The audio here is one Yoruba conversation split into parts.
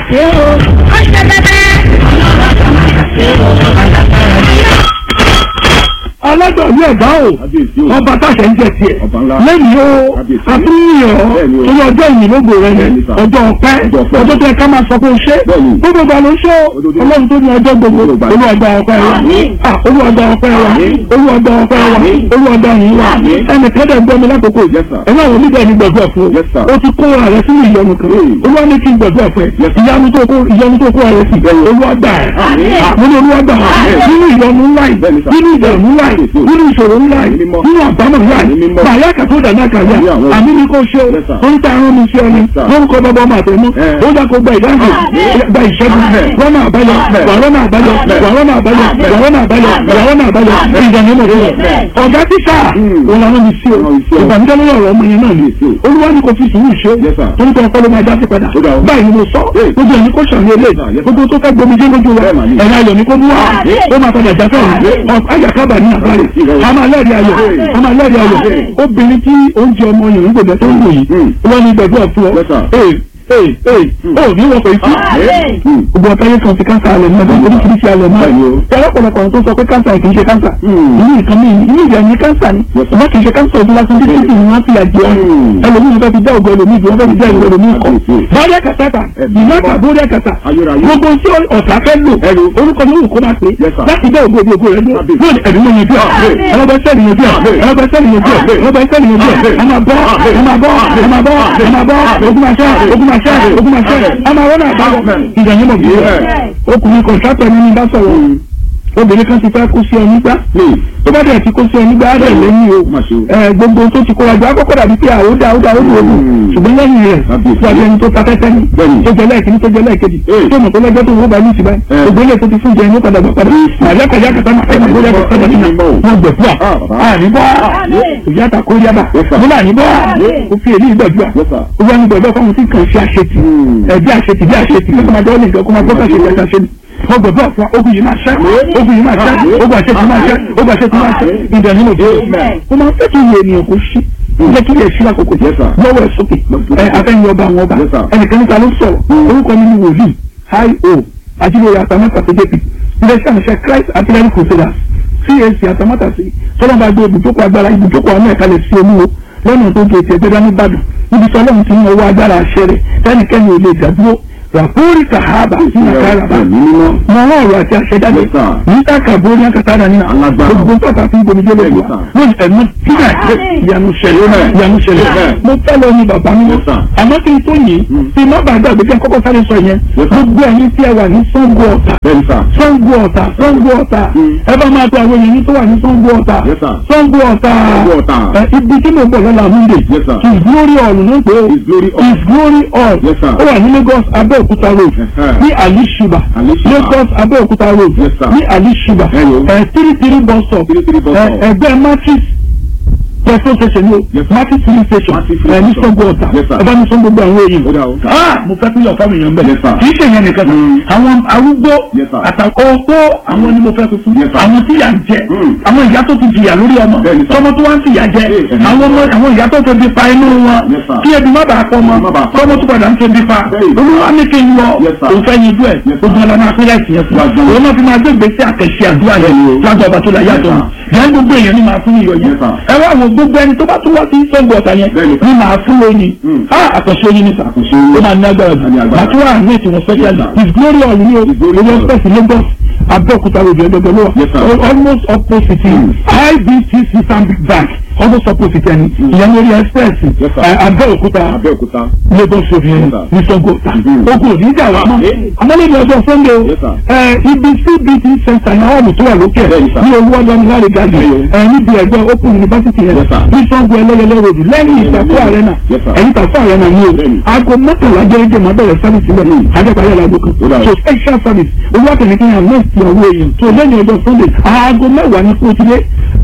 ṣe o ó ṣe bẹ́bẹ́. alágbàwí ẹ̀dá o Kábíyèsí o. ọba táṣẹ ń jẹ tiẹ̀ Ọba ńlá. lẹ́yìn o Kábíyèsí. àtúnyàn Bẹ́ẹ̀ni o. torí ọjọ́ ìyìnbógbò rẹ yẹn Bẹ́ẹ̀ni sà. ọjọ́ ọpẹ́ Ọjọ́ ọpẹ́. ọjọ́ tó yẹ ká máa sọ pé o ṣe Bẹ́ẹ̀ni. gbogbo ìgbà ló ṣe o Ojoojúmọ́. ọlọ́run tó ní ọjọ́ gbogbo Gbogbo ìgbà. olúwàgbà ọpẹ́ wa Àmín. Ah, olúwàgbà ọpẹ́ wa Àmín. olúwàgbà ọpẹ́ wa Àmín. olúwàgbà yìí wa Àmín. ẹnì kan dẹ̀ gbọ́ mi lákòókò Yes, sir. ẹ̀rọ àwọn onígbà ní gbàgbọ́ fún Yes, sir. o o ti kó ara rẹ sínú ìyọnu kan Hey. olúwa ní kí n gbàgbọ́ fún ẹ Yes, sir. ìyanu tó kó ìyanu tó kó ara rẹ sí olúwàgbà ẹ̀ Àmín. nínú olúwàgbà Àmín. nínú ìyọnu ńlá yìí Bẹ́ẹ̀ni, sir. nínú ìdààmú ńlá yìí Yes, sir. nínú ìṣòro ńlá yìí Mímọ́. nínú àbámọ̀ ńlá yìí Mímọ́. bàyá kàtó dàná kàyà Àmín àwọn. àmì ní kò ṣe Yes, sir. o ń ta arán mi sí ọ ni Yes, sir. lórúkọ bàbá ọmọ àtẹmú Eh. ó yà kó gba ìdáhùn gba ìṣẹ́gun rọ́nà àbáyọ wà rọ́nà àbáyọ wà rọ́nà àbáyọ wà rọ́nà àbáyọ wà rọ́nà àbáyọ ìdàní mọ̀ fún ọ. ọ̀gá tíṣà Mm. òun làwọn mi sí o Àwọn mi sí o. ìbànújẹ́ lórí ọ̀rọ̀ ọmọ yẹn náà ni Yes, o. olúwa ní kò fi sùúrù ṣe Yes, sir. torí pé ọpọlọ máa já sí padà Ó dà o. báyìí ni mo sọ Hey. gbogbo ẹni kò sàn ní ilé Yes, sir. gbogbo tó fẹ́ gbomi jẹ́ lójú wa Bẹ́ẹ̀ mà ni. ẹ̀rọ ayọ̀ ni kò mú wa Àmín. ó máa padà já fẹ́ràn ayàkábà ní àbálẹ̀ Yes. a máa lẹ́rìí ayọ̀ Hey. a máa lẹ́rìí ayọ̀ Hey. obìnrin tí oúnjẹ ọmọ yòówù gbọdọ̀ tó ń wò yìí Mm. wọ́n ní gbẹ̀dúrà fún ọ Yes, sir. ee ee ee ó ní wọ́n pè é sí Àmín. Mm. gbogbo ọ̀tá yẹn kan fi káńsà alẹ̀ mọ́ ọdún oríṣiríṣi alẹ̀ mọ́ Bẹ́ẹ̀ni o. ọlọ́pọ̀lọpọ̀ tó sọ pé káńsà kì í ṣe káńsà Mm. inú nǹkan mi inú ìjà ní káńsà ni Yes, sir. ọmọ kì í ṣe káńsà ojú lásán títí tí wọ́n fi àjẹ ọ́ Mm. ẹlòmíì fẹ́ fi dá ògbọ́ ẹlòmíì bí wọ́n fẹ́ fi dá ìwé ẹlòmíì kọ́ Kábíyèsí. bọ́ọ̀dẹ́ kàtàkà Ẹ̀mí ìmọ̀ọ́kà mímọ́. bọ́ọ̀dẹ́ kàtà Ayérayé. gbogbo tí ọ̀tá fẹ́ lò Ẹ̀rù. orúkọ ní òkú máa pè Yes, sir. láti dá ògbó ògbó rẹ̀ lò Kábíyèsí. lónìí ẹ̀mí mọ̀ yẹn bí Àmín. ẹlọ́gbẹ́sẹ̀lì yẹn bí Àmín. ẹlọ́gbẹ́sẹ̀lì yẹn bí Àmín. ẹlọ́gbẹ́sẹ̀lì yẹn bí Àmín. ẹ máa bọ́ ẹ máa bọ́ ẹ máa bọ́ ẹ máa bọ́ ogun máa ṣẹ́ ogun máa ṣẹ́ ogun máa ṣẹ́ ẹ máa rọ́nà àbáwọ̀ Àmín. ìdààmú mọ̀ bí Yes. ọkùnrin kọ̀ǹtátọ̀ ní ní bá sọ̀rọ̀ obìnrin kan ti fẹ́ kó sí ọ nígbà Hey. tó bá dẹ̀ ti kó sí ọ nígbà á dẹ̀ lẹ́yìn o Má ṣe o. ẹ gbogbo tó ti kóra jọ akọ́kọ́ dàbí pé àwọn dá ó dá ó dùn ogun Mm. ṣùgbọ́n lẹ́yìn rẹ̀ Kábíyèsí. wà á ẹni tó ta tẹ́tẹ́ ní Bẹ́ẹ̀ni. tó jẹ lẹ́ẹ̀kìní tó jẹ lẹ́ẹ̀kejì Hey. tó mọ̀ tó lẹ́jọ́ tó wọ́n bá ní ìsìnbá Eh. gbogbo ilé tó ti fún jẹ ní ó padà gbà padà àyàkàyà kàtà máa fẹ́ gbogbo ilé kàtà máa Mímọ́. wọn gbẹ̀fúà Ah, bàbá. àníbọ̀ ìyá ta kó yábà Yes, sir. nígbà àníbọ̀ Yes. ó fi èyí gbàdúrà Yes, sir. ó wá ní gbọ̀dọ̀ fáwọn tí kàn ṣe àṣetì Mm. ẹ̀ bí àṣetì bí àṣetì kí ọmọdé ó lè gbọ́ kó máa gbọ́ káṣe ìgbà ṣe ni wọ́n gbọ̀dọ̀ fún ogun yìí máa ṣẹ́ ogun yìí máa ṣẹ́ ogun àṣetì máa ṣẹ́ ogun àṣetì máa ṣẹ́ ìdẹ̀ nínú òde Amen. ó máa ń fẹ́ kí iye ènìyàn kó ṣí jẹ́ kí ilé ṣí lákòókò Yes, sir. lọ́wọ́ ẹ̀ sókè ẹ afẹ́yìn ọba àwọn ọba Yes, sir. ẹnìkan níta ló sọ̀rọ̀ orúkọ mi ni wòlíì hi o ajílẹ̀ àtàmọ́tà tó jẹ́pì iléeṣẹ́ àmì Christ artillery crusaders CAC àtàmọ́tà sí tọ́lọ́mọba gbé ibùjókòó agbára ibùjókòó àwọn ẹ̀ka lè sí olúwo lọ́nà tó gé tiẹ̀ gbẹ́dá nìbàdàn níbi tí ọlọ́run ti ń ọwọ́ agbára àṣẹ rẹ̀ fẹ́nikẹ́ni ò lè dàdúró ràpórí kàhábà sí nàkàràbà Ẹ̀mí mímọ́. mọ ọwọ́ ọ̀rọ̀ àti àṣẹ jáde Yes, sir. níta kàbórí àkàtàdà nínú Alágbára. gbogbo tọ́ka fún ibomijé lójú Yes, wa sir. lójú ẹ̀mú tíra ìyanu ṣẹlẹ̀ Amen. ìyanu ṣẹlẹ̀ Amen. mo fẹ́ lọ ní bàbá mi Yes, sir. àmọ́ kí n tó yìí tí má bàa gbàgbé kí n kọ́kọ́ sáré sọ yẹn Yes, sir. gbogbo ẹ̀yin tí ẹ wà ní Ṣàngó Ọ̀tà Bẹ́ẹ̀ni sà. Ṣàngó Ọ̀tà Ṣàngó Ọ̀tà ẹ bá máa pe àwọn èèyàn tó wà ní Ṣàngó Ọ̀tà Yes, sir. Ṣàngó Ọ̀tà Ṣàngó Ọ̀tà. ẹ, ibi tí mo bọ̀ lọ́la Monday Yes, sir. his glory hall ló ń pè é His glory hall. his glory hall Yes, sir. ó wà ní Lagos Abẹ́òkúta road Uh-huh. ní Ali Shuba Ali Shuba. Lagos Abẹ́òkúta road Yes, sir. ní Ali Shuba Hello. ẹ three three bus stop Three three bus ẹ, stop. ẹgbẹ́ matrix petrol station ni o Yes, sir. matrix filling station Matrix filling ẹ ní station. Ṣàngó Ọ̀tà Yes, sir. ẹ bá ní sọ gbogbo àwọn èèyàn Ó dà o. ah mo fẹ́ pínlẹ̀ fáwọn èèyàn bẹ́ẹ̀ Yes, sir. kì í ṣe yẹn nìkan Mm. àwọn arúgbó Yes, sir. àtàkọ́ ọkọ́ àwọn ni mo fẹ́ fi fún Yes, sir. àwọn tí yà ń jẹ Mm. àwọn ìyá tó ti jìyà lórí ọmọ Bẹ́ẹ̀ni, sir. tọmọ tó wá ń fìyà jẹ Yes, sir. àwọn ọmọ àwọn ìyá tó ti pa inú wọn Yes, sir. kí ebi má bàa pọ̀ mọ́ Má bàa pọ̀. tọmọ tó padà ń ṣe bí pa Bẹ́ẹ̀ni. olúwa ní kí n lọ Yes, sir. òun fẹ́ yin ojú ẹ̀ Yes, sir. gbogbo ọlọ́mọ akílẹ̀ ìsìn yẹn fún wa Yes, sir. òun náà fi máa gbé gbèsè àkẹ́sí àdúrà yẹn Bẹ́ẹ̀ni o. lájọ ọba tó la yàtọ̀ Yes, yẹn gbogbo èèyàn ní máa fún iyọ̀ yẹn Yes, sir. ẹ wá wo gbogbo ẹni tó bá tún wá sí Ṣàngó Ọ̀tà yẹn Bẹ́ẹ̀ni, sir. ní máa fún lóyìn Mm. àkànṣe oyin ní sà Àkànṣe oyin. ó máa ní agbára jù Á ní agbára. màtúwà ní ètò wọn special Yes, sir. his glory hall ní o His glory orí hall. express Lagos Abẹ́òkúta road ẹ̀dọ́gbẹ́ ló Yes, sir. wà almost opposite Mm. IBTC Stanbic Bank almost opposite ẹni ìyẹn lórí express Yes, sir. ẹ, Abẹ́òkúta Abẹ́òkúta. Lagos road yẹn Yes, sir. ní Ṣàngó Ọ̀tà Mhm. ogun òní ìjà wa mọ́ amọ́lẹ́bí ọjọ́ Sunday o Yes, sir. ẹ, ibi CBT center ní àwọn tó wà lókè Bẹ́ẹ̀ni, sir. ní owó ọlọ́run láre gàdì Bẹ́ẹ̀ni o. ẹ níbi ẹgbẹ́ Open University yẹn Yes, sir. ní Ṣàngó ẹlẹ́yẹlé road lẹ́yìn ìtàkùn arena Yes, sir. ẹ̀yìn ìtàkùn arena ní o Bẹ́ẹ̀ni. aago mọ́kànlá jẹ́rẹ́jẹ́ máa bẹ̀rẹ̀ sábì sílẹ̀ ajẹ́pàá yàrá aago Ó dà kan o. so special service owó àtẹnìkẹ́yà náà ti ọwọ́ èèyàn tó lẹ́yìn ọjọ́ Sunday aago mẹ́wàá ní kó tilé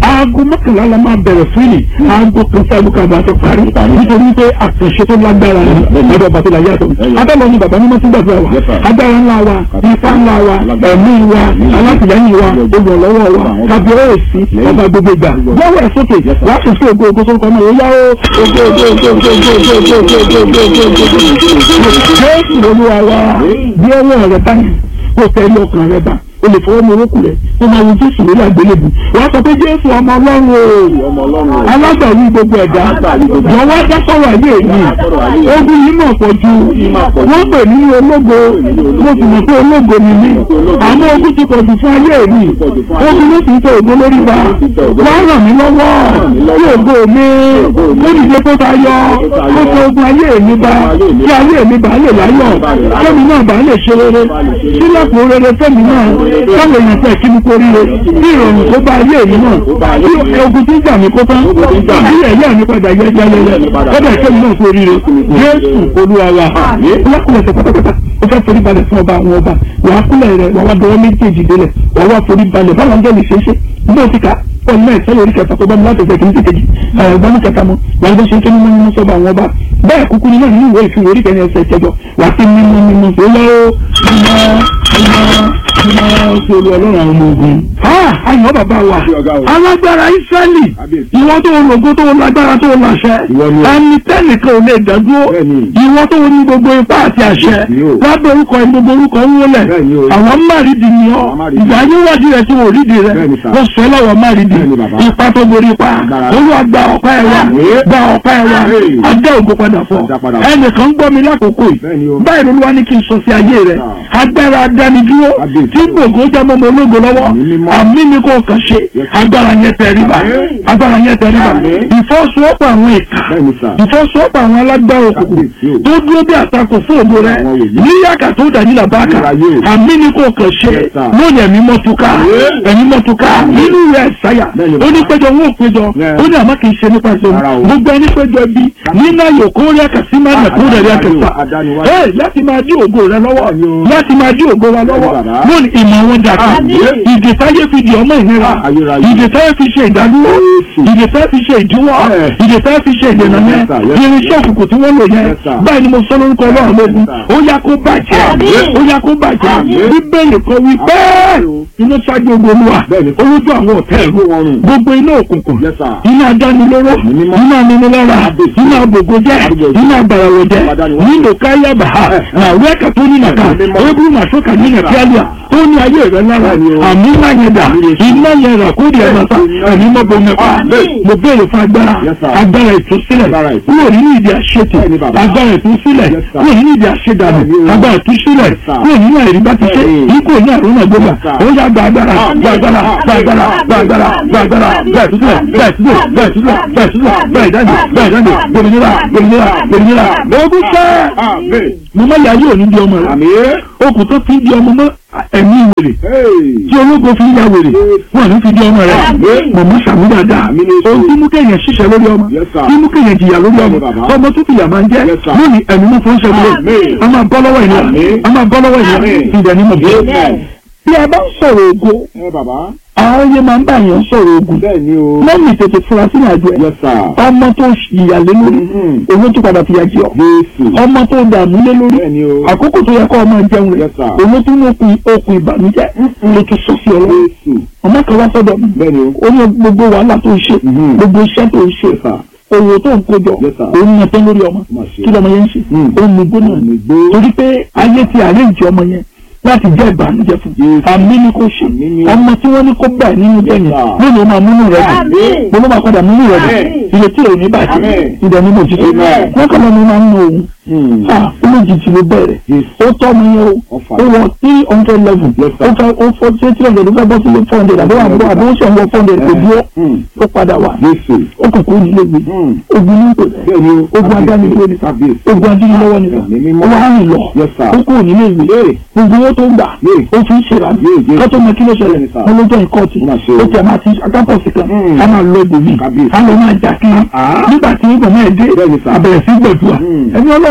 aago mọ́kànlá la máa bẹ̀rẹ̀ fún yìí aago kan sí aago kan àbá tó parí nítorí pé àkànṣe tó lágbára ni lọ́dọ̀ bàtò la yàtọ̀ abẹ́lẹ̀ ni bàbá mímọ́ sí gbàdúrà wa agbára ńlá wa ifá ńlá wa ẹ̀mí wa alátìlẹ́yìn wa olùrànlọ́wọ́ wa kábíyèsí ọba gbogbo ìgbà lọ́wọ́ ẹ̀ sókè wàá fi sí ògo ògo sórúkọ náà ó yá ó ògo ògo ògo ògo ògo ògo ògo ògo ògo ògo ògo ògo jésù olúwa wa bí ọwọ́ rẹ báyìí kó tẹ ilé ọkàn rẹ bá o lè fọwọ́ mi orókù rẹ kó máa wo jésù lórí àgbélébù wàá sọ pé jésù ọmọ ọlọ́run o alágbàwí gbogbo ẹ̀dá jọ̀wọ́ dá sọ̀rọ̀ ayé mi ogun yìí mọ̀ pọ̀ ju wọ́n pè ní ológo mo sì mọ̀ pé ológo ni mí àmọ́ ogun ti pọ̀ jù fún ayé mi ogun ló sì ń tẹ ògo lórí wa wàá ràn mí lọ́wọ́ kí ògo mi ó dìde kó ta yọ kó tó ogun ayé mi bá kí ayé mi bá lè láyọ̀ kẹ́mi náà bá lè ṣe rere sílẹ̀kùn rere fẹ́mi náà káwọn èèyàn fẹ́ kí ni kó rí re kí ìrọ̀rùn kó bá ayé mi náà kí ogun tí ń jà mí kó tán kí ẹ̀yà mi padà yẹ jẹ́lẹ́lẹ́ kọ́dà kẹ́mi náà kó rí re Jésù Olúwa wa ọlọ́kùnrin ẹ̀sẹ̀ pátápátá ó fẹ́ forí balẹ̀ fún ọba àwọn ọba wàá kúlẹ̀ rẹ̀ wàá wá dọwọ́ méjèèjì délẹ̀ wàá wá forí balẹ̀ báwọn angẹ́lì ṣe é ṣe bí o ti kà ọ̀nà ẹ̀sẹ̀ lórí kẹta tó bá mi láti ẹ̀sẹ̀ kìíní sí kejì ẹ̀gbọ́n kẹta mọ́ wàá bó ṣe ń ké mímú mímú sọ́ba àwọn ọba bẹ́ẹ̀ kúkú nínú ìlú ìwé ìfìwé orí kẹrin ẹsẹ̀ ìkẹjọ wàá sí mímú mímú sí lọ́wọ́ mímọ́ mímọ́ sí olú ọlọ́run àwọn ọmọ ogun. ayọ̀ bàbá wa alágbára Ísírẹ́lì ìwọ tó lògo tó lágbára tó láṣẹ ẹni tẹ́nìkan ò lè dádúró ìwọ tó ní gbogbo ipá àti àṣẹ lábẹ́ orúkọ ẹni gbogbo orúkọ ń wọlẹ̀ àwọn márìdì ni ọ ìgbà níwájú rẹ tí wọ́n rídìí rẹ wọ́n sọ lọ́wọ́ márìdì ipa tó borí ipa olúwa gba ọ̀pá ẹ̀ wá gba ọ̀pá ẹ̀ wá adé ògo padà fọ́ ẹnìkan gbọ́ mi lákòókò yìí báyìí olúwa ní kí n sọ sí ayé rẹ agbára adánidúró tí gbogbo jẹ́ mọ́mọ́ ológo lọ́wọ́ àmì ni kò kàn ṣe agbára yẹn tẹríba agbára yẹn tẹríba ìfọ́sowọ́pọ̀ àwọn ìka ìfọ́sowọ́pọ̀ àwọn alágbára òkùnkùn tó dúró bí àtakò fún ògo rẹ níyàkà tó dàní làbáàkà àmì ni kò kàn ṣe lónìí ẹ̀mí mọ́túká ẹ̀mí mọ́túká nínú rẹ̀ ṣáyà ó ní péjọ wọn ò péjọ ó ní àmọ́ kì í ṣe nípa ìṣòro gbogbo ẹni péjọ bí nínú ayò kó rí àkàsí máa nà kó rẹ̀ rí àkàsà ẹ láti máa dí ògo rẹ lọ́wọ́ láti máa dí ògo wa lọ́wọ́ lónìí ìmọ̀ wọn dàgbà ìdèsáyé fi di ọmọ ìnira ìdèsáyé fi ṣe ìdádúró ìdèsáyé fi ṣe ìdíwọ́ ìdèsáyé fi ṣe ìdènà yẹn irinṣẹ́ òkùnkùn tí wọ́n lò yẹn báyìí ni mo sọ lórúkọ ọlọ́run lógun ó yá kó bàjẹ́ ó yá kó bàjẹ́ bíbélì kan wí bẹ́ẹ̀ iná ṣáájú ogun olúwa olójú àwọn ọ̀tẹ́ ẹ̀rú gbogbo iná òkùnkùn iná adánilóró iná aninilára iná abògojẹ́ iná àgbàràwọ̀jẹ́ nínú káyàbà àwọn ẹ̀ka tó ní nàka ebú màsókà ní nàkíálíà tó ní ayé rẹ lára àmì ńlá yẹn dà iná yẹn rà kó di ẹ̀ mọ́ta ẹ̀mí mọ́ bo mẹ́fà mo béèrè fún agbára agbára ìtúsílẹ̀ kúrò nínú ìdí àṣetì agbára ìtúsílẹ̀ kúrò nínú ìdí àṣedànù agbára ìtúsílẹ̀ kúrò nínú àìrí bá ti ṣe ikú ní àrùn náà gbọ́gbà ó yá gba agbára gba agbára gba agbára gba agbára gba agbára gba ìtúsílẹ̀ gba ìtúsílẹ̀ gba ìtúsílẹ̀ gba ìtúsílẹ̀ gba ìdáǹdè gba ìdáǹdè gbòmìnira gbòmìnira gbòmìnira lọ́gùn sẹ́ mo má yà yóò ní di ọmọ rẹ okùn tó fi di ọmọ mọ́ ẹ̀mí wèrè tí ológo fi ya wèrè wọn ní fi di ọmọ rẹ mọ̀mọ́ sàmú dáadáa ohun tí mú kéèyàn ṣiṣẹ́ lórí ọmọ tí mú kéèyàn jìyà lórí ọmọ ọmọ tó fìyà máa ń jẹ́ lónìí ẹ̀mí mú fún ṣẹ́gun a máa bọ́ lọ́wọ́ ìnira a máa bọ́ lọ́wọ́ ìnira ìdẹ̀ ni mo bí. bí a bá ń sọ̀rọ̀ ògo àwọn yẹn máa ń bá yẹn sọ̀rọ̀ ogun lọ́mì tètè fura sínú àjọ ẹ̀ ọmọ tó ìyà lé lórí owó tó padà fìyà jẹ ọ ọmọ tó dààmú lé lórí àkókò tó yẹ kó ọmọ jẹun rẹ owó tó ní okùn okùn ìbànújẹ́ ló tún sọ sí ọlọ́run ọmọ kan wá sọ́dọ̀ mi ó ní gbogbo wàhálà tó ń ṣe gbogbo iṣẹ́ tó ń ṣe owó tó ń kójọ òun ní ẹtọ́ lórí ọmọ kí lọmọ yẹn ń ṣe òun ní gbóná torí pé ayé ti àrẹ́ǹjì ọmọ yẹn láti jẹ́ ìbànújẹ́ fún àmì ni kò ṣe ọmọ tí wọ́n ní kó bá ẹ̀ nínú jẹ́ yẹn lónìí ó máa múnú rẹ̀ dùn mo ló máa padà múnú rẹ̀ dùn ìrètí rẹ̀ ò ní bàjẹ́ ìdẹ̀ ní mòjútó wọ́n kàn lọ́nà máa ń ná òun olójijì ló bẹ̀rẹ̀ ó tọ́ ọmọ yẹn o ó wọ three hundred level ó fẹ́ ó fọ́ sí three hundred ó fẹ́ bọ́ sí four hundred àbí wà bọ́ àbí ó sì ń wọ four hundred kò dúró ó padà wà ó kò kó nílé gbé ogun ní kò lẹ̀ ogun adánilówó ni ogun adánilówó ni ó wà á rìn lọ ó kó nílé gbé gbogbo owó tó ń gbà ó fi ń ṣèrà kátó mọ kí ló ṣẹlẹ̀ wọn ló jẹ́ ìkọ́ọ̀tì ó ti àmà ti akápọ̀sì kan á máa lọ ibòmí á lọ máa jà kí nígbà tí ìgbà náà dé àbẹ̀rẹ̀ sí gbẹ̀dúà ẹni ọlọ́run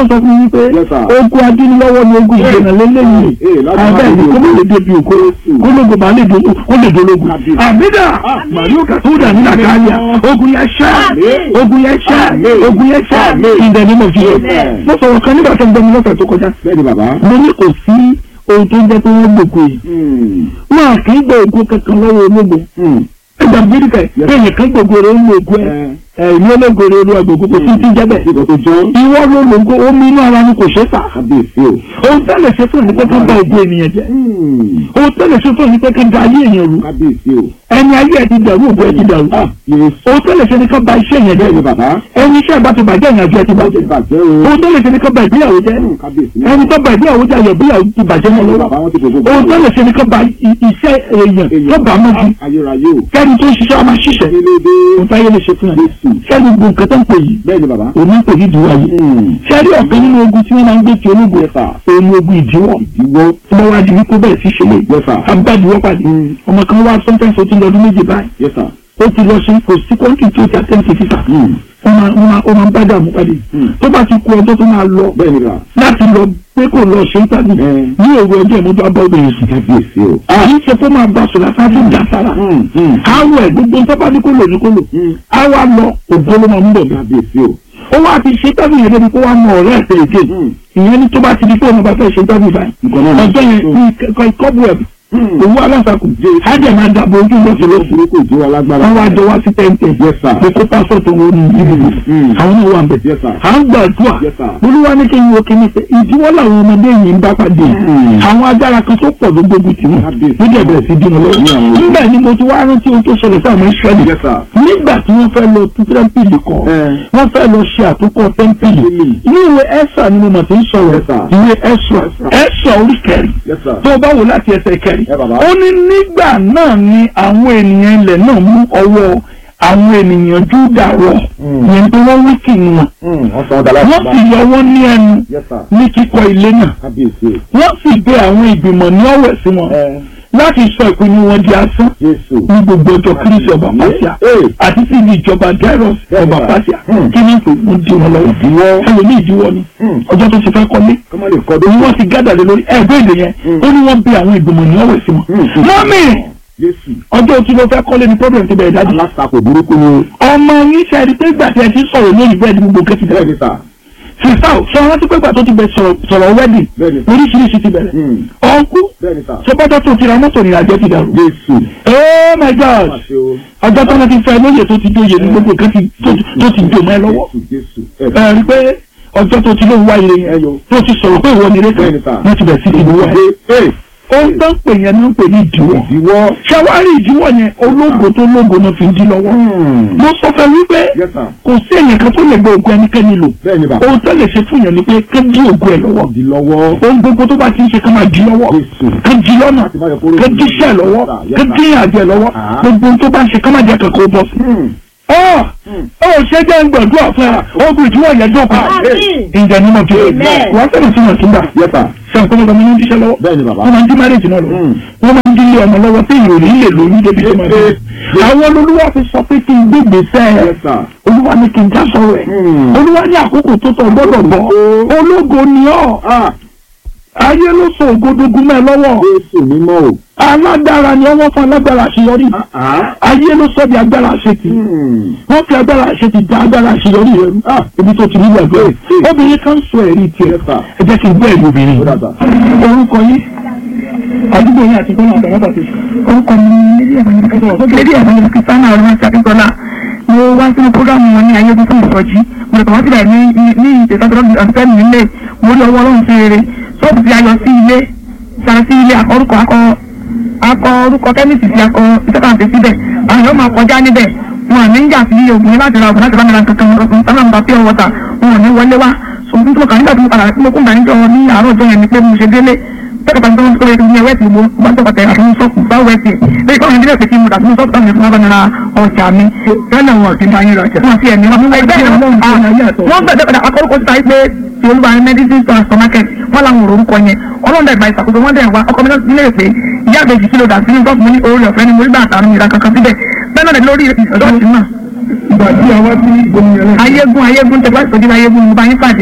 ọlọ́run sọ fún mi pé Yes, sir. ogun adínlọ́wọ́ ni ogun ìdènà lélẹ́yìn Eh, láti abẹ́ máa ìlú kó lè má lè débi òkú kó lóògùn bá lè dológun ó lè dológun Àmín. àmídà màlúù kàtúndà ní nàkàlíà ogun yẹn ṣẹ́ Àmín. ogun yẹn ṣẹ́ Àmín. ogun yẹn ṣẹ́ Àmín. in the name of Jesus Amen. mo sọ̀rọ̀ kan nígbà tó ń gbọ́ mi lọ́sẹ̀ tó kọjá bẹ́ẹ̀ni bàbá. mo ní kò sí ohun tó ń jẹ́ pé wọ́n gbòkó yìí Hmm. wọn kì í gbọ́ ògùn kankan lọ́wọ́ ológun Hmm. ẹgbà bíríkẹ̀ Yes. kéèyàn kan gbogbo rẹ̀ ń lo ògùn ẹ̀ ẹ̀ ìlú ológun rẹ̀ olú àgbògbò kò sí ti jẹ́ bẹ́ẹ̀ Ìgbà tó jọ́. ìwọ ló lògó omi inú ara ni kò ṣe é fà Kábíyèsí o. ohun tẹ́lẹ̀ ṣe fún ẹni pé ká bá ògùn ènìyàn jẹ́ Hmm. ohun tẹ́lẹ̀ ṣe fún ẹni pé ká da ayé èèyàn rú Kábíyèsí o. ẹni ayé ẹ ti dàrú ògùn ẹ ti dàrú Ah, Yéésù. ohun tẹ́lẹ̀ ṣe ni ká ba iṣẹ́ yẹn Bẹ́ẹ̀ni jẹ́ bàbá. ẹni iṣẹ́ ìbá ti bàjẹ́ ìrìnàjò ẹ ti Ó ti bàjẹ́ bàjẹ́ o. ohun tẹ́lẹ̀ ṣe ni ká ba ìgbéyàwó jẹ́ Hmm, Kábíyèsí. ẹni tó ba ìgbéyàwó jẹ́ ayọ̀ ìgbéyàwó ti bàjẹ́ mọ́ lọ́wọ́ Bàbá wọn ti gbogbo. ohun tẹ́lẹ̀ ṣe ni ká ba i- iṣẹ́ èèyàn tó bá mọ́ ju Ayérayé o. kẹ́ni tó ń ṣiṣẹ́ ọmọ ṣiṣẹ́ Kí ló dé? ohun táyé lè ṣe fún ẹ Jésù. kẹ́ni gbogbo nǹkan tó ń pè yìí Bẹ́ẹ̀ni bàbá. òun ń pè ní ìdíwọ́ ayé Hmm. kẹ́ni ọ̀kan nínú ogun tí wọ́n máa ń gbé ti ológun Yes, sir. òun ni ogun ìdíwọ́ Ìwọ. tí wọ́n wá di wípé bẹ́ẹ̀ sí ṣe lè Yes, sir. àbájáde pàdé Mm. ọmọ kan wá sọ́ńtẹ́ǹsì ó ti lọ ọdún méjì báyìí Yes, sir. ó ti lọ sí kò sí kọ́ńtì tí ó ti àtẹ́ǹtì fífà Hmm. ó máa ó máa ó máa ń bá dààmú pàdé Mm. tó bá ti kú ọjọ́ tó máa lọ Bẹ́ẹ̀ni bàbá. láti lọ pé kò lọ ṣe ń tàbí Mm. ní òru ọjọ́ ìmọ̀tò abọ́gbẹ̀rẹ̀ sùn Kábíyèsí o. àyè ṣe fún máa bá sọ̀rọ̀ àti ìjà sára Hmm. Hmm. àwọ̀ ẹ̀ gbogbo ń tọ́pá ní kó lò ní kó lò Hmm. àwa lọ ògbó ló máa ń bọ̀ bí Kábíyèsí o. ó wá ti ṣe tábì yẹn débi kó wá mọ ọ̀rẹ́ ẹ̀ tẹ̀lé kéè Hmm. ìyẹn ní tó bá ti di pé òun bá fẹ́ ṣe tábì báyìí Nǹkan náà. ọjọ́ yẹn Hmm. ní kọ́bù ẹ̀ Hmm. òwú aláǹsàkùn ájẹ̀ máa dàbò ojú lọ́sọ̀ lọ́sọ̀ Ìṣòro kò jó wa lágbára. wọ́n wá jọ wá sí tẹ́ǹtẹ̀ Yes, sir. pé kó pásọ̀tò wọn ní ìdìbò Hmm. àwọn náà wà ń bẹ̀. Yes, sir. à ń gbàdúrà Yes, sir. olúwa ní kí n wo kíní pé ìdíwọ́ làwọn ọmọdé yìí ń bá pàdé Hmm. àwọn agbára kan tó pọ̀ ló gbógun tì wọ́n Kábíyèsí. ló dẹ̀ bẹ̀rẹ̀ sí dínà lọ́wọ́ Ní àwọn- nígbà ni mo ti wá rántí ohun tó ṣẹlẹ̀ sáwọn ìṣẹ́lẹ̀ Yes, sir. nígbà tí wọ́n fẹ́ lọ tún tẹ́ḿpìlì kọ́ Eh. wọ́n fẹ́ lọ ṣe àtúnkọ́ tẹ́ḿpìlì Tẹ́ḿpìlì. ní ìwé ẹ́sà ni mo mọ̀ tí ń sọ̀rọ̀ Yes, sir. ìwé ẹ́sà ẹ́sà orí kẹrin Yes, sir. tó o bá wò láti ẹsẹ̀ kẹrin Ẹ bàbá. ó ní nígbà náà ni àwọn ènìyàn ilẹ̀ náà mú ọwọ́ àwọn ènìyàn Júdà rọ̀ Mm. yẹn tó wọ́n wí kì wọn Hmm. Wọ́n sọ ọ́ dà láti wọ́n sì yọ wọ́n ní ẹnu Yes, sir. ní kíkọ́ ilé náà Kábíyèsí o. wọ́n sì bẹ àwọn ìgbìmọ̀ ní ọ̀wẹ̀ sí wọn Ẹ. láti sọ ìpinnu wọn di asán Jésù. ní gbogbo ọjọ́ kírísì ọba pàṣẹ Ee. àti sí ibi ìjọba dairos ọba pàṣẹ Hmm. kí ní kò mú di wọn lọ́wọ́ Ìdíwọ́. ẹlòmíì ìdíwọ́ ni Hmm. ọjọ́ tó ti fẹ́ kọ́lé Kọ́mọ lè kọ́ òun wọ́n ti gádà lé lórí ẹgbẹ́ èdè yẹn Hmm. ó ní wọ́n bẹ àwọn ìgbìmọ̀ ní ọ̀wẹ̀ sí wọn Hmm. mọ́mì Jésù. ọjọ́ tí ló fẹ́ kọ́lé ni problem ti bẹ̀rẹ̀ dájú Alátakò burúkú ni o. ọmọ yín ṣe ẹni pé ìgbà tí ẹ ti sọ̀rọ̀ lórí bẹ́ẹ̀ ni gbogbo kẹ́tì bẹ̀rẹ̀ Bẹ́ẹ̀ni sà. sísá ò sọ wọn ti pé ìgbà tó ti bẹ sọ̀rọ̀ sọ̀rọ̀ wedding Bẹ́ẹ̀ni. oríṣiríṣi ti bẹ̀rẹ̀ Hmm. ọ̀nkú Bẹ́ẹ̀ni sà. sọpọ́tọ́ tó ti ra mọ́tò ní àjẹ́ ti dàrú Jésù. oh my god Pàṣẹ o. ọjọ́ tó wọn ti fẹ́ lóye tó ti dóye ní gbogbo nǹkan ti- tó ti- tó ti dò mọ́ ẹ lọ́wọ́ Jésù. Jésù. Ẹ. ẹ rí pé ọjọ́ tó ti lóun wá ire yẹn Ẹyọ. tó ti sọ̀rọ̀ pé ìwọ ni rékà Bẹ́ẹ̀ni sà. wọ́n ti bẹ̀ sí ti wọ́ ẹ. Ee. ohun tó ń pè yẹn ló ń pè ní ìdíwọ́ Ìdíwọ́. ṣàwárí ìdíwọ́ yẹn ológo tó lógo náà fi ń dí lọ́wọ́ Hmm. mo sọ fẹ́ wípé Yes, sir. kò sí èèyàn kan tó lè gbé ogun ẹnikẹ́ni lò Bẹ́ẹ̀ni bàbá. ohun tó lè ṣe fún yẹn ni pé ká dí ogun ẹ lọ́wọ́ Di lọ́wọ́. ohun gbogbo tó bá ti ń ṣe ká máa dí lọ́wọ́ Jésù. ká dí lọ́nà Láti má yọ kóró ká sí dí i. iṣẹ́ lọ́wọ́ Yes, ká sir. dí àjẹ lọ́wọ́ Ah. gbogbo ohun tó bá ń ṣe ká má jẹ́ kankan ó bọ́ sí. Hmm. ọ́ ọ́ ṣe jẹ́ ń gbàdúrà fún ẹ ogun ìdíwọ́ yẹn dọ́kun Àmín. ìjà ni mo fi Amen. wọ́n sọ̀rọ̀ sí wọn sígbà Yes, sir. sọ̀rọ̀ pé ọmọ yẹn ń díṣẹ́ lọ́wọ́ Bẹ́ẹ̀ni bàbá. wọ́n máa ń dín márèjì náà lọ Mm. wọ́n máa ń dín ilé ọmọ lọ́wọ́ tí ìròyìn lè lóyún débi tó máa dé Yes. àwọn olúwa fi sọ pé kí n gbégbé sẹ́ ẹ̀ Yes, sir. olúwa ní kí n já sọ̀rọ̀ ẹ̀ Mm. olúwa ní àkókò tó tọ̀ gbọ́dọ̀ bọ̀ ológo ni ọ́ Ah. ayé ló sọ ògodogun mẹ́ lọ́wọ́ Jésù mímọ́ o. alágbára ni ọwọ́ fún alágbára àṣeyọrí Ah. ayé ló sọ bí agbára àṣetì Hmm. wọ́n fi agbára àṣetì dá agbára àṣeyọrí rẹ̀ rú Ah. ibi tó ti rí ìgbàgbọ́ Yes, yes. obìnrin kan sọ ẹ̀rí tiẹ̀ Yes, sir. ẹ jẹ́ kí n gbọ́ ẹ̀rí obìnrin Ó dàgbà. orúkọ yín àdúgbò yín àti gbọ́nà àgbàlagbà ti orúkọ mi ni lédè ẹ̀fọn lédè ẹ̀fọn kristiana ọlọ́mọsí akíntọ́lá mo wá sínú programu wọn ní ayé tuntun ìsọjí mo lè kàn wá sílẹ̀ ní ní ìtẹ̀sọ́tọ̀ àfẹ́ mi nílé mo rí ọwọ́ ọlọ́run sí rere ṣọ́ọ̀bù tí a yọ sí ilé sara sí ilé akọrúkọ akọ akọ orúkọ kẹ́míìsì sí akọ ìtẹ́kàǹtẹ̀ síbẹ̀ àwọn yóò máa kọjá níbẹ̀ wọn ò ní ń jà sí ògùn láti ra ògùn láti bá mi ra kankan ọkùnrin sábà ń ba pure water wọn ò ní wọlé wá ṣùgbọ́n tí mo kàn nígbà tí mo padà tí mo kún ìgbàanijọ́ ní àárọ̀ ọjọ́ yẹn ni pé mo ṣe délé tẹ́kọ̀tà tó ń sọ̀rọ̀ ìdílé wẹ́ẹ̀tì mo bá ń tọ́kọ̀tà àti mo sọ́kù bá wẹ́ẹ̀tì lẹ́yìn kọ́ ìdílé òkè tí mo dàtí mo sọ́kù táwọn ìfúnná bá nira ọjà mi tẹ́lẹ̀ wọn ti máa ń rọjà. wọn ti ẹ̀mí wọn ẹgbẹ́ wọn wọn bẹ̀rẹ̀ bẹ̀rẹ̀ akọ́rọ́kọ́ ti sáyé pé ti olúwa ní medicine store supermarket wọn làwọn òrò orúkọ yẹn ọlọ́run dẹ̀ gba ìṣàkóso wọn dẹ̀ wá ọkọ mi nílé pé ìyá àbẹ̀jì kìlọ̀ dà sínú sọ́ọ̀bù mo ní orí ọ̀fẹ́ ni mo rí bá àtàrùn ìra kankan síbẹ̀ bẹ́ẹ̀ náà lórí ìṣọ́ọ̀ṣì náà ìgbà tí a wá sí gómìnà náà ayégun ayégun tẹgbà ìtọ́jú ayégun mo bá yín pàdé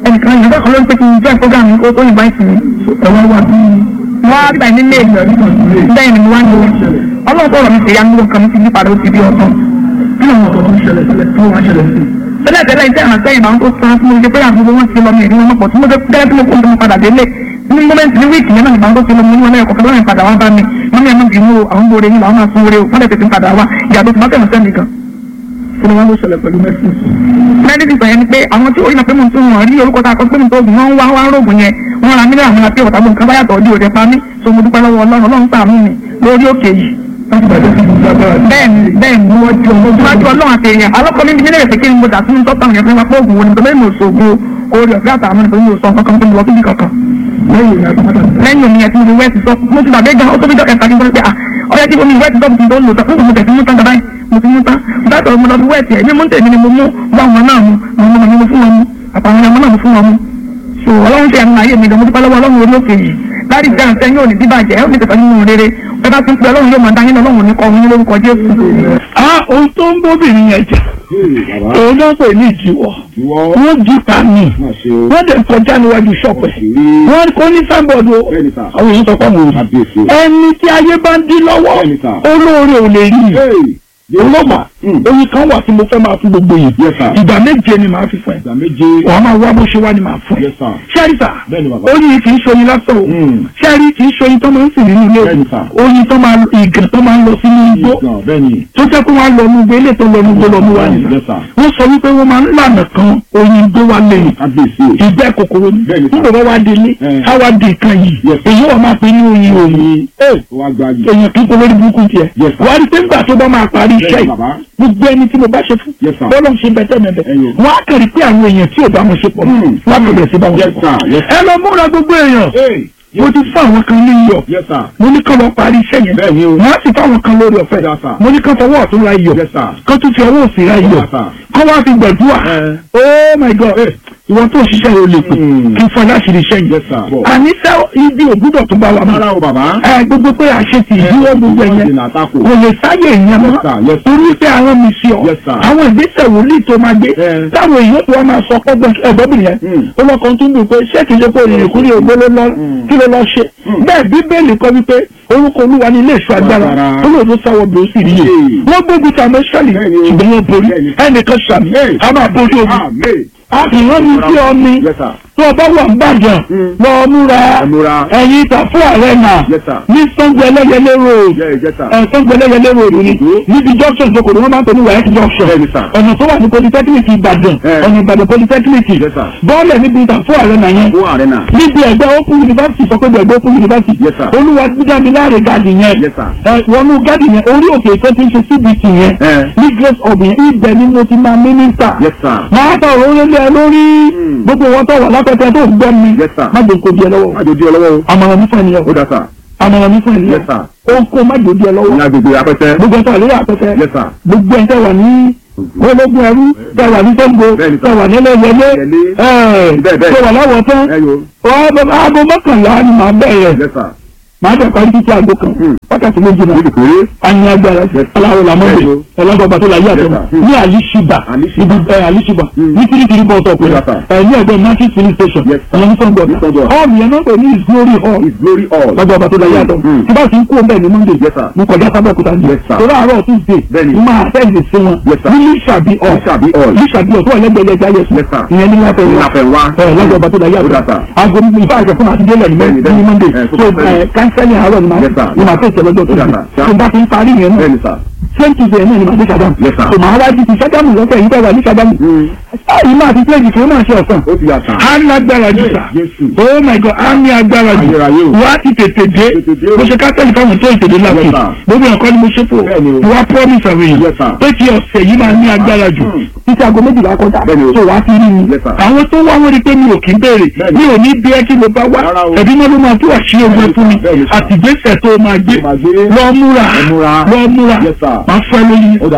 ẹnìkan yìí lọ́kọ̀ ló ń pè kí n join program yìí kó tó invite mi ẹ̀wọ̀n wà bí wọ́n á gbà ní lé bẹ́ẹ̀ ni mo wá ní ọlọ́run sọ̀rọ̀ mi ṣèyá nígbà kan mi ti yí padà ó ti bí ọ̀tọ̀ kí ló ń sọ tó ń ṣẹlẹ̀ sílẹ̀ tó wá ṣẹlẹ̀ sí tẹ́lẹ̀ tẹ́lẹ̀ iṣẹ́ ìrànṣẹ́ ìbá tó sọ tí mo ṣe pé àgbègbè wọn ti lọ mi ìdíwọ́n mọ̀pọ̀ tí mo ṣe gẹ́gẹ́ tí mo kó mo padà délé ní mọ́mẹ́ntì ní wíìkì yẹn náà ìbá tó ti lọ mo ní wọn lẹ́yìn kọ̀ọ̀kan lọ́rìn padà wá bá mi wọ́n ní ẹnu bínú àwọn gbòòrè yìí làwọn máa sún wọlé o wọ́n lè tètè padà wá ìyàtọ̀ tí wọ́n tẹ̀wọ̀n sẹ́ni kan. kí ni wọ́n ló ṣẹlẹ̀ pẹ̀lú mẹ́sìn mẹ́díkì sọ yẹn ni pé àwọn tí orílẹ̀ pé mo tún wọn rí orúkọ tá a kọ pé mo tó oògùn wọn ń wá wá rògùn yẹn wọn ra mílíọ̀nù àwọn àti ọ̀tá gbọ̀ǹkan báyàtọ̀ ọdí òde pa mí so mo dúpẹ́ lọ́wọ́ ọlọ́run ọlọ́run ṣàánú mi lórí òkè yìí láti bàjẹ́ sí ìlú agbára bẹ́ẹ̀ni bẹ́ẹ̀ni mo wọ́n ju ọmọ ìwájú ọlọ́run àti èèyàn alọ́kọ̀ mi nílẹ̀ èsì kí ni mo dà sínú tọ́ta òyìn fún wa pé oògùn wo ni nítorí mo ṣògo orí ọ̀gá àtàwọn nítorí mo sọ kankan tó mo lọ síbi kankan lẹ́yìn ìrìn àjò mọ́tà lẹ́yìn omi yẹn tí mo fi wẹ́ẹ̀sì sọ mo ti gbàgbé gan ó tó bí dọ́kẹ́ ìpàdé gbọ́dọ̀ pé à ọ̀yẹ́ tí omi wẹ́ẹ̀sì sọ mo ti tó lò tán mo tẹ̀sí mú tán gàbáyé mo ti mú tán báyìí mo lọ fi wẹ́ẹ̀sì ẹ̀ ní mú tèmi ni mo mú wá àwọn náà mu àwọn ọmọ mi mo fún wọn mu àtàwọn ọmọ náà mo fún wọn mu so ọlọ́run ṣe ẹnu ayé mi gan mo dúpẹ́ lọ́wọ́ ọlọ́run orí òkè yìí láti ìjà ǹsẹ́ yóò ní bíbàjẹ́ ó ní tẹ̀sán nínú rere ẹ bá ti ń pe ọlọ́run yóò máa dá yín ọlọ́run ní kọ́ ọ̀hún lórúkọ jésù. ah ohun tó ń bóbìnrin yẹn jà Ee, bàbá. òun náà pè ní ìdíwọ́ Ìwọ. wọ́n jí pa mí Má ṣe o. wọ́n dẹ̀ kọjá níwájú ṣọ́ọ̀pù ẹ̀ Àṣírí. wọ́n kọ́ ní sábọ̀dù Bẹ́ẹ̀ni sà. àwọn èèyàn sọ pé mo rí Kábíyèsí. ẹni tí ayé bá ń dín lọ́wọ́ Bẹ́ẹ̀ni sà. olóore ò lè rí i Ee. olóògbà Mm. oyin kan wà tí mo fẹ́ máa fún gbogbo yìí Yes, sir. ìgbà méje ni màá fi fún ẹ Ìgbà méje. wàá máa wá bó ṣe wá ni màá fún ẹ Yes, sir. ṣẹ́ríṣà Bẹ́ẹ̀ni bàbá. oyin kì í ṣoyin lásán o Mm. ṣẹ́rí kì í ṣoyin tó máa ń sìn nínú ilé Bẹ́ẹ̀ni, sir. o oyin tó máa ìgàn tó máa ń lọ sínú igbó Ìgbà bẹ́ẹ̀ni. tó jẹ́ pé wọ́n á lọ nu igbó ilé tó lọ nu igbó lọ nu wá nìyẹn Yes, sir. wọ́n sọ wípé wọ́n máa ń lànà kan oyin igbó wa lẹ́yìn Kábíyèsí o. ìgbẹ́ kòkòrò ni Bẹ́ẹ̀ni, sir. nígbà wọ́n wá délé Eh. á wá di nǹkan yìí Yes, sir. èyí wọ́n máa pe ní oyin oyin Ó wá gbájú. èèyàn kí n kó lórí burúkú tiẹ̀ Yes, sir. wọ́n á rí pé nígbà tó bá máa parí iṣẹ́ Bẹ́ẹ̀ni, yìí bàbá. gbogbo ẹni tí mo bá ṣe fún Yes, sir. bọ́lá ń ṣe bẹ́tẹ̀ mẹ́bẹ́ Ẹyọ. wọ́n á kẹ́rì pé àwọn èèyàn tí ò bá wọn ṣe pọ̀ Mm. wọ́n á bẹ̀rẹ̀ sí bá wọn ṣe Yes, pọ̀ sir. Yes, ẹ lọ múra gbogbo èèyàn Ee. mo ti fún àwọn kan ní iyọ̀ Yes, sir. mo ní kán lọ parí iṣẹ́ yẹn Bẹ́ẹ̀ni o. wọ́n á sì fáwọn kan lórí ọ̀fẹ́ Yes, sir. mo ní kán fọwọ́ ọ̀tún ra iyọ̀ Yes, sir. kán tún fi ọwọ́ òsì ra iyọ̀ Yes, sir. kán wá fi gbẹ̀dúrà Eh. oh my god Eh. ìwọ tó ṣiṣẹ́ yóò lè pè Mm. kí n fọ láṣìírí iṣẹ́ Yes, yẹn sir. àníṣe ibi ògúdọ̀ tó bá wà mọ́ Rárá o bàbá. ẹ gbogbo pé àṣetì ìdíwọ́ gbogbo Wọ́n ẹ̀yẹn dènà àtakò. kò lè sáyè ìyẹn Yes, mọ́ sir. Yes, sir. torí pé àwọn mi sí ọ Yes, sir. àwọn ìgbésẹ̀ wòlíì tó máa gbé Eh. táwọn èèyàn tó wá máa sọ pọ́gbọ́n ẹ̀gbọ́bìnrin yẹn Mm. ó lọ́kàn tó ń dùn pé ṣé kìí ṣe pé òrìrì kúrò ògbó ló lọ kí ló lọ ṣe bẹ́ẹ̀ bíbélì kọ́ wípé orúkọ olúwa ní ilé ìṣọ́ agbára Agbára. olóòdó sáwọ́ bí ó sì rí yé Hey. wọ́n gbógun tí a mọ́ ṣẹ́lì Bẹ́ẹ̀ni o. ṣùgbọ́n wọ́n borí Bẹ́ẹ̀ni. ẹnìkan ṣàmì Hey. a máa borí ogun Àmín. a kì í rán mi sí ọ ní Yes, sir. tó o bá wà ń bàjẹ́ Mm. lọ múra Ẹ múra. ẹ̀yin ìta fún ààrẹ náà Yes, sir. ní sango ẹlẹ́yẹlé road Yeah, yes, sir. ẹ̀ sango ẹlẹ́yẹlé road ni Mhm. níbi junction tó kò ní wọ́n máa ń pè ní west junction Bẹ́ẹ̀ni, sir. ọ̀nà tó wà ní polytechnic ìbàdàn Eh. ọ̀nà ìbàdàn polytechnic Yes, sir. bọ́ọ̀lẹ̀ níbi ìta fún ààrẹ náà yẹn Ó ààrẹ náà. níbi ẹgbẹ́ open university sọ pé ẹgbẹ́ open university Yes, sir. olúwa dídámi láàrin gáàdì yẹn Yes, sir. ẹ wọnú gáàdì yẹn orí òkè tó ti ń ṣe cbt yẹn Eh. ní grace of yẹn ibẹ̀ ni mo ti máa mínísítà Yes, sir. máa tọ̀ òun lé ẹ lórí Mm. gbogbo wọn tó wà lápẹtẹ tó gbọ́ mi Yes, sir. má jẹ́ kó di ẹ lọ́wọ́ Má jò di ọlọ́wọ́ o. àmọ̀ràn mi fún ẹnìyẹn Ó dá sà. àmọ̀ràn mi fún ẹnìyẹn Yes, sir. ó kó má jò di ẹ Ní lọ́wọ́ agbègbè apẹtẹ. gbogbo ẹ̀ tó wà lórí àpẹtẹ Yes, sir. gbogbo ẹ̀ tẹ́ wà ní ológun ẹrú tẹ́ wà ní sẹ́ńgbò Bẹ́ẹ̀ni, sir. tẹ́ wà nílẹ̀ yẹlé Yẹlé. ẹ̀ Bẹ́ẹ̀, bẹ́ẹ̀. tẹ́ wà láwọ̀ tán Ẹ yo. aago mọ́kànlá ni màá bẹ̀rẹ̀ Yes, sir. màá bẹ̀ parí títí aago kan Hmm. wákàtí méjì náà Níbi péré. a ní agbára Yes. aláwọ̀ làmọ́dé Bẹ́ẹ̀ni o. ẹlọ́gbọ̀gbà tó la yé àtẹ̀wọ̀n Yes, sir. ní àlìṣìbà Alishiba. ibi ẹ àlìṣìbà Hmm. ní kirikiri bọ́ ọ̀tọ̀ pé Yes, sir. ẹ ní ẹgbẹ́ market filling station Yes, sir. ìyẹn ní sọ́ngbọ̀n Ní Sàngó. hall yẹn náà pè ní his glory hall His glory all. lọ́jọ́ ọba tó la yé àtẹ̀wọ̀n Hmm. tí bá ti ń kú ọbẹ̀ ní monday Yes, sir. mo kọjá sábẹ́kúta ní Yes, sir. torí àárọ̀ tuesday Bẹ́ẹ̀ni. mo máa fẹ́ẹ̀sì sí wọn Yes, sir. ní lísàbí hall Lísàbí hall. lísàbí hall tó wà lẹ́gbẹ̀ẹ́ ẹja yẹsùn Yes, sir. ìyẹn ní láfẹ́ Ní wá Láfẹnwá. ẹ lọ́jọ́ ọba tó la yé Ó dà, àtẹ̀wọ̀n sir. aago ìfá àjọ fún àti délẹ̀ ní Bẹ́ẹ̀ni, ní monday bẹ́ẹ̀ni. Ẹ, so tó bá fẹ́. kánsẹ́lì àárọ̀ ni màá Yes, sir. ni màá fẹ́ ìṣẹ̀lọ́jọ́ tó Ó dà, yẹ sir. tó bá ti ń parí yẹn náà Bẹ́ẹ̀ni, sir. same tuesday náà ni màá dé sàdámù Yes, sir. so màá wá di ti sàdámù lọ́sẹ̀ yìí tẹ́wà ní sàdámù Hmm. báyìí máa ti pléjì kí ó máa ṣe ọ̀sán Ó ti yà sà. á ní agbára jù sà Jésù. oh my god á ní agbára jù Ayérayé o. wá ti tètè dé Tètè dé o. mo ṣe kátẹ́lì fáwọn tó ìtèdè láti Yes, sir. gbogbo ẹ̀kọ́ ni mo ṣe fò Bẹ́ẹ̀ni o. wá promise àwọn Yes, èèyàn sir. pé kí ọ̀sẹ̀ yìí máa ní agbára jù Hmm. títí aago méjìlá kọjá Bẹ́ẹ̀ni o. so wá ti rí mi Yes, sir. àwọn tó wá wọ́n rí pé mi ò kí ń béèrè Bẹ́ẹ̀ni. mi ò ní bí ẹ kí ló bá wá Rárá o. ẹ̀bí náà ló máa tó àṣírí ogun ẹ fún mi Bẹ́ẹ̀ni, sir. àtìgbésẹ̀ tó máa gbé Tó máa gbé. lọ múra Ẹ múra. lọ múra Yes, sir. máa fẹ́ lóyún Ó dà sà.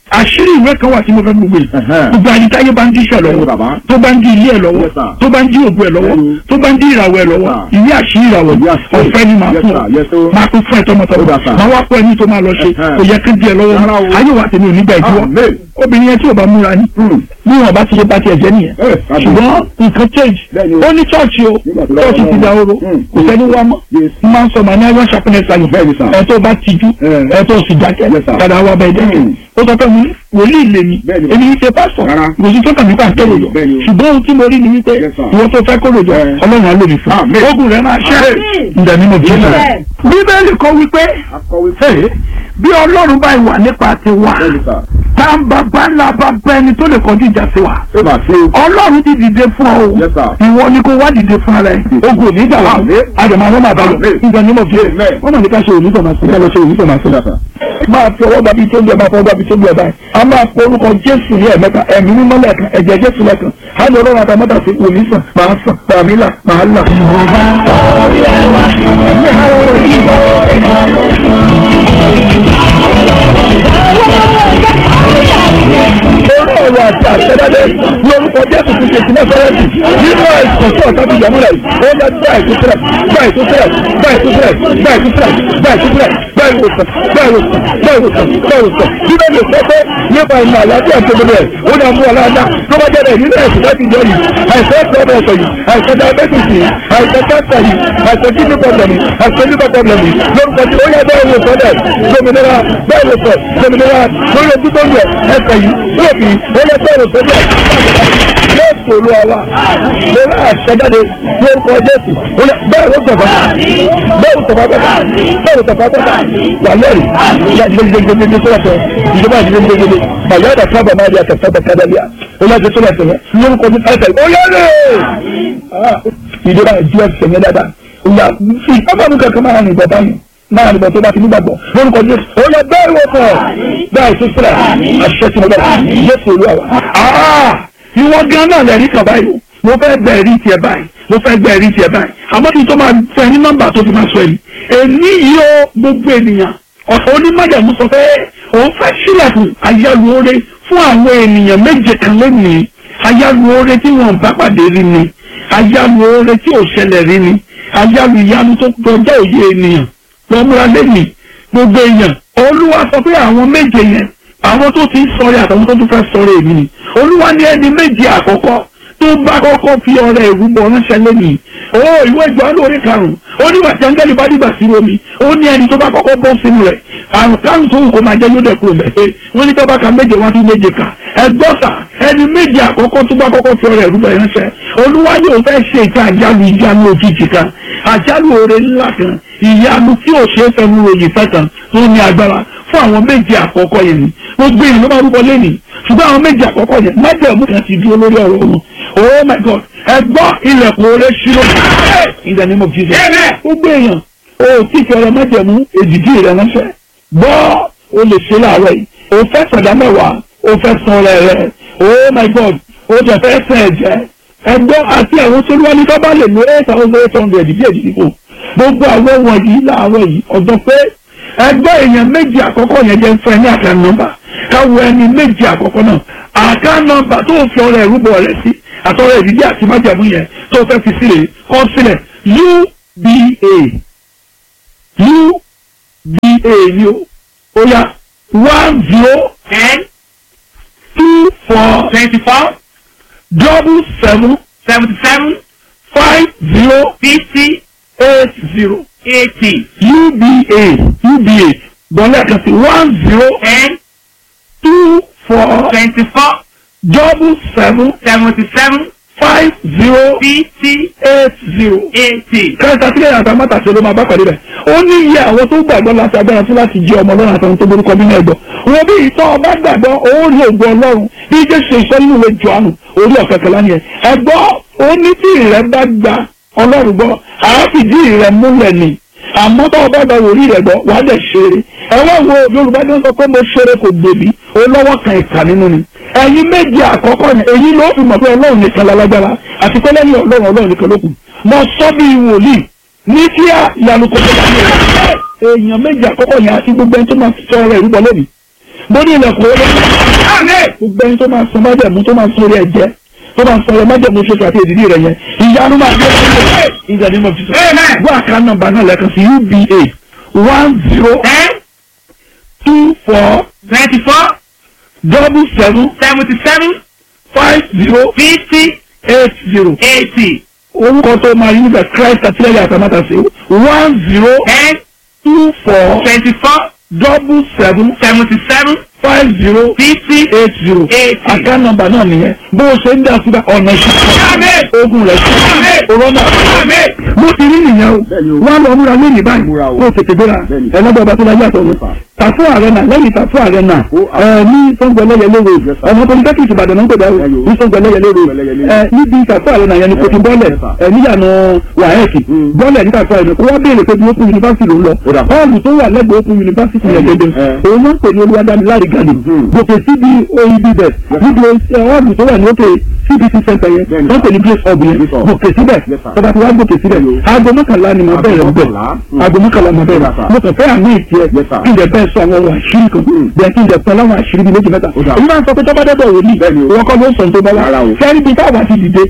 àṣírí ìwé kan wà tí mo fẹ́ gbogbo yìí Ẹ̀hẹ́n. gbogbo àyíkáyé bá ń díṣẹ́ Bẹ́ẹ̀ni, lọ́wọ́ bàbá. tó bá ń di ilé ẹ̀ lọ́wọ́ Yes, sir. tó bá ń di ògùn ẹ̀ lọ́wọ́ Bẹ́ẹ̀ni. tó bá ń di ìràwọ̀ ẹ̀ lọ́wọ́ Yes, ìwé àṣírí ìràwọ̀ Ìwé àṣírí. ọ̀fẹ́ ni màá Yes, fún sir. Yes, ọ sir. máa kún fún ẹ tọmọtọmọ Ó dà, sir. máa wá pọ̀ ẹni tó máa lọ ṣe Ẹ̀hẹ́n. kò yẹ kí n di ẹ lọ́wọ́ Rárá o. ayé wa tèmi ò ní gbà ìdíwọ́ Amen. obìnrin yẹn tí ò bá múra ni Hmm. bí wọn bá ti ṣe bá tiẹ̀ jẹ́ nìyẹn Eh, kábíyèsí. ṣùgbọ́n nǹkan change Bẹ́ẹ̀ni o. ó ní chọ́ọ̀chì o Nígbà tó lọ́wọ́ chọ́ọ̀chì ti náà. da oró Hmm. kò sẹ́ni wá mọ́ Yes. n máa ń sọ màá ní iron sharpness ayọ̀ Bẹ́ẹ̀ni, sir. ẹ̀ tó bá tijú Eh. ẹ̀ tó sì dákẹ́ Yes, sir. padà wá bẹ́ẹ̀ dẹ́kẹ́ Hmm. ó sọ pé mo ní wòlíì lè mi Bẹ́ẹ̀ni. èmi ní ṣe pásọ̀ Rárá. kò sí tó kàn mí pàṣẹ Bẹ́ẹ̀ni, òyò bẹ́ẹ̀ni o. ṣùgbọ́n ohun tí mo rí ni wípé Yes, sir. ìwọ tó fẹ́ kó lòjọ Eh. ọlọ́run á lò mí fún Amen. ogun rẹ̀ máa ṣẹ́ Amen. ǹdẹ̀ nínú bíbélì Amen. bíbélì kọ wípé Akọ̀wé. Hey, bí ọlọ́run bá wà nípa tiwa Bẹ́ẹ̀ni, sir. tá ń bá bá ńlá bá bá ẹni tó lè kọjú ìjà sí wa Ṣé màá ṣe o? ọlọ́run ti dìde fún ọ o Yes, sir. ìwọ ni kò wá dìde fún ara ẹ ogun ò ní gbà wá Amen. àdèmọ àwọn máa bá lọ Amen. nígbà nímọ̀ fi Amen. wọ́n mọ̀ ní ká ṣe òní tọ̀mà sí ká lọ ṣe òní tọ̀mà sí. Yes, sir. máa fi ọwọ́ gbàbí tó bí ẹ máa fọwọ́ gbàbí tó bí ẹ báyìí a máa pe orúkọ jésù ní ẹ̀mẹ́ta ẹ̀mí mímọ́ lẹ́ẹ̀kan ẹ̀jẹ̀ jésù lẹ́ẹ̀kan á ní ọlọ́run àtàmọ́tà sí òní sàn máa sàn pàmí là máa là. orí ọ̀rọ̀ àti àṣẹdáde ní orúkọ jésù ti ṣe ìpínlẹ̀ fẹ́rẹ́ǹtì nínú àìsàn tí ọ̀tá ti yàmú rẹ̀ ó yẹ gbá ìtúsílẹ̀ gbá ìtúsílẹ̀ gbá ìtúsílẹ̀ gbá ìtúsílẹ̀ gbá ìtúsílẹ̀ gbá ìwòsàn gbá ìwòsàn gbá ìwòsàn gbá ìwòsàn bíbẹ̀ lè sọ pé nípa ìmọ̀ àlàáfíà tó gbogbo ẹ̀ ó ní àmú ọ̀làdá tó bá jẹ́ rẹ̀ nínú ẹ̀sìn láti jọ yìí àìsàn pọ́blẹ̀sọ̀ yìí àìsàn diabetes yìí àìsàn cancer yìí àìsàn kidney problem yìí àìsàn liver problem yìí lórúkọ tí ó yẹ bẹ́ẹ̀ wò sọ́dẹ̀ lómìnira bẹ́ẹ̀ wò sọ lómìnira lórí ojú tó ń yẹ ẹsẹ̀ yìí lóòfin ó yẹ bẹ́ẹ̀ wò sọ́dẹ̀ yóò sòrò àwa lórí àṣẹjáde lórúkọ jésù ó yẹ bẹ́ẹ̀ wò sọ̀fà bẹ́ẹ̀ wò sọ̀fà bẹ́ẹ̀ bẹ́ẹ̀ wò sọ̀fà bẹ́ẹ̀ wà lẹ́rìí ìyá gidigidigidi tó lọ́sọ̀ ìjọba gidigidigidi bàyá àdà sábà máa di àtẹ̀sábà kádàlíà ó yẹ kí tó lọ́sọ̀ yẹn lórúkọ ní ẹsẹ̀ ó yẹ lè ìjọba ìjú ẹsẹ̀ yẹn dáadáa ìyá fi ọmọ mi kankan máa rìn bọ̀ báyìí máa rìn bọ̀ tó bá ti nígbàgbọ́ lórúkọ jésù ó yẹ bẹ́ẹ̀ wò sọ̀ bẹ́ẹ̀ tó sílẹ̀ àṣẹ tí mo bẹ̀ jésù olúwa wa ìwọ gan náà lẹ́rí kan báyìí mo fẹ́ gba ẹ̀rí tiẹ̀ báyìí mo fẹ́ gba ẹ̀rí tiẹ̀ báyìí àmọ́ kí n tó máa fẹ́ ní nọ́mbà tó fi máa sọ èyí èmi yìí ó gbogbo ènìyàn ọ̀sán onímọ̀jàmú sọ pé òun fẹ́ sílẹ̀kùn ayálùore fún àwọn ènìyàn méje kan lónìí ayálùore tí wọn bá pàdé rí ni ayálùore tí ò ṣẹlẹ̀ rí ni ayálù ìyanu tó kọjá òye ènìyàn lọ́múra lẹ́nìí gbogbo èèyàn olúwa sọ pé àwọn méje yẹn àwọn tó ti ń sọ̀rọ̀ àtàwọn tó tún fẹ́ sọ̀rọ̀ èmi ni olúwa ní ẹni méje àkọ́kọ́ tó bá kọ́kọ́ fi ọrẹ ìrúbọ ránṣẹ́ lẹ́nìí ó ìwé ìjọ lórí karùn-ún ó nígbà tí áńgẹ́lì bá dìgbà sí omi ó ní ẹni tó bá kọ́kọ́ bọ́ sínú rẹ̀ àrùn káàrùn tó wù kó máa jẹ́ yóò dẹ̀kúrò mẹ́fẹ́ wọ́n ní tọ́ba ka méje wá sí méje kà ẹgbọ́sà ẹni méje àkọ́kọ́ tó bá kọ́kọ́ fi ọrẹ ìrúbọ ránṣẹ́ olúwa yóò fẹ́ ṣe ìta àjálù ìjánu òjijì kan àjálù oore ńlá kan ìyanu tí ò ṣeé fẹnu ròyìn fẹ́ kan tó ní agbára fún àwọn méje àkọ́kọ́ yẹn ni gbogbo èèyàn ló máa rúbọ lẹ́nìí ṣùgbọ́n àwọn méje àkọ́kọ́ yẹn májẹ̀mú kan ti dúró lórí ọ̀rọ̀ wọn oh my god ẹ gbọ́ ilẹ̀kùn oore ṣírò in the name of jesus gbogbo èèyàn o tí fi ọ̀rọ̀ májẹ̀mú èdìdí rẹ ránṣẹ́ gbọ́ o lè ṣe láàárọ̀ yìí o fẹ́ sọ̀dá mẹ́wàá o fẹ́ san ọrẹ rẹ oh my god o tẹ̀ fẹ́ sẹ̀ ẹ̀jẹ̀ ẹ gbọ́ àti àwọn tó wá ní tó bá lè lo eight thousand eight hundred bí èdìdí kò gbogbo àwọn wọ̀nyí láàárọ̀ yìí ọ̀dọ́ pé ẹgbẹ́ èèyàn méjì àkọ́kọ́ yẹn jẹ́ fún ẹ ní àká nọ́mbà káwọ ẹni méjì àkọ́kọ́ náà àká nọ́mbà tó fi ọrẹ ìrúbọ rẹ sí àtọrẹ ìdílé àti májàmú yẹn tó fẹ́ fi sílẹ̀ kọ́ sílẹ̀ uba uba ni o ó yá one zero ten two four twenty-four double seven seventy-seven five zero fifty eight zero eighty uba uba bọ́lá kan sí one zero ten two four twenty-four double seven seventy-seven five zero fifty eight zero. eighty. kẹta sílẹ̀ àti amátàsí ló máa bá pàdé rẹ̀ ó ní iye àwọn tó gbàgbọ́ láti agbára fún láti jẹ́ ọmọ ọlọ́run àtàwọn tó borúkọ nínú ẹ̀gbọ́ wọn bí ìtọ́ ọba gbàgbọ́ ó rí ògùn ọlọ́run bí jésù ìsọ nínú ìwé jọ̀ánù orí ọ̀kẹ́kẹ́lá ni ẹ̀ ẹ̀gbọ́ ó ní tí ìrẹ́ bá gba ọlọ́run gbọ́ àáfìdí ìrẹ́ múlẹ̀ ni àmọ́ tó ọba gba wòlíì rẹ̀ gbọ́ wàá dẹ̀ ṣeré ẹ wá wo yorùbá ní wọ́n sọ pé mo ṣeré kò gbèbí ó lọ́wọ́ kan ìkà nínú ni ẹ̀yin méje àkọ́kọ́ yẹn èyí ló fi mọ̀ pé ọlọ́run nìkan lálágbára àti pé lẹ́yìn ọlọ́run ọlọ́run nìkan ló kù mo sọ bí wòlíì ní kíá ìyanu kò tó bá mi rẹ̀ èèyàn méje àkọ́kọ́ yẹn àti gbogbo ẹni tó máa fi sọ ọ̀rọ̀ ìrúbọ lónìí mo ní ilẹ̀kùn owó Amen. gbogbo ẹni tó máa sọ májẹ̀mú tó máa sọ orí ẹ̀jẹ̀ tó máa sọ májẹ̀mú ṣoṣo àti èdìdí rẹ̀ yẹn ìyanu máa gbé ọ̀rọ̀ ìjà nínú ọ̀fíìsì. Amen. wọ́n àká nọ́mbà náà lẹ́ẹ̀kan sí uba one zero Ten. two four Twenty-four. double seven Seventy-seven. five zero Fifty. eight zero. Eighty. orúkọ tó máa yí níbẹ̀ christ àtìlẹ́yìn àtàmátàsí one zero Ten. two four Twenty-four. double seven Seventy-seven. five zero Fifty. eight zero. Eighty. àká nọ́mbà náà nìyẹn bó o ṣe ń dá síbẹ̀ ọ̀nà Amen. ìṣẹ́ ogun rẹ̀ sí Amen. corona Amen. mo ti rí nìyẹn o Bẹ́ẹ̀ni o. wọn lọ múra lónìí báyìí Múra o. kó o tètè gbéra Bẹ́ẹ̀ni. ẹlẹ́gbẹ́ ọba tó láyé àtọ̀ mi Yes, sir. tàfú ààrẹ náà lẹ́yìn tàfú ààrẹ náà Ó, ẹ ní sọ́ngbọ̀ ẹlẹ́yẹlé Yes, road sir. ọmọ polytechnic ìbàdàn náà ń pèbẹ́ Ẹyọ. ní sọ́ngbọ̀ ẹlẹ́yẹlé road Ẹlẹ́yẹlé. ẹ níbi tàfú ààrẹ náà yẹn ni kò ti bọ́lẹ̀ Yes, sir. ẹ níyànà wàhẹ́ẹ̀kì Mm. bọ́lẹ̀ ní tàfú ààrẹ kó wá béèrè pé bí open university ló ń lọ Ó dà. họ́ọ̀lù tó wà lẹ́gbẹ̀ẹ́ open university yẹn gẹ́gẹ́ Eh. òun náà ń pè ní olúwadámiláre gàdì Mhm. gòkè síbi oib bẹ̀ níbi ẹ, họ́ọ̀lù tó wà ní òkè cbc center yẹn Bẹ́ẹ̀ni. wọ́n pè ní place hub yẹn Place hub. gòkè síbẹ̀ Yes, sir. tọ́ba tí wàá gòkè síbẹ̀ Hello. aago mọ́kànlá ni mo Aago bẹ̀rẹ̀ ń bẹ̀ mọ́kànlá. Mm. aago mọ́kànlá mo bẹ̀rẹ̀ Yes, sir. mo kàn fẹ́ àmì ìtì ẹ̀ Yes, sir. kí n jẹ bẹ́ẹ̀ sọ àwọn ọ̀rọ̀ àṣírí kan Mm. bẹ́ẹ̀ kí n jẹ pẹ́ láwọn àṣírí bíi méjì mẹ́ta Ó dà. èyí máa ń sọ pé tọ́ba dẹ́bọ̀ wò ní Bẹ́ẹ̀ni o. ìwọ kọ́ ló ń sọ tó bá Rárá wá o. fẹ́ẹ́rí bíi táwa ti dìde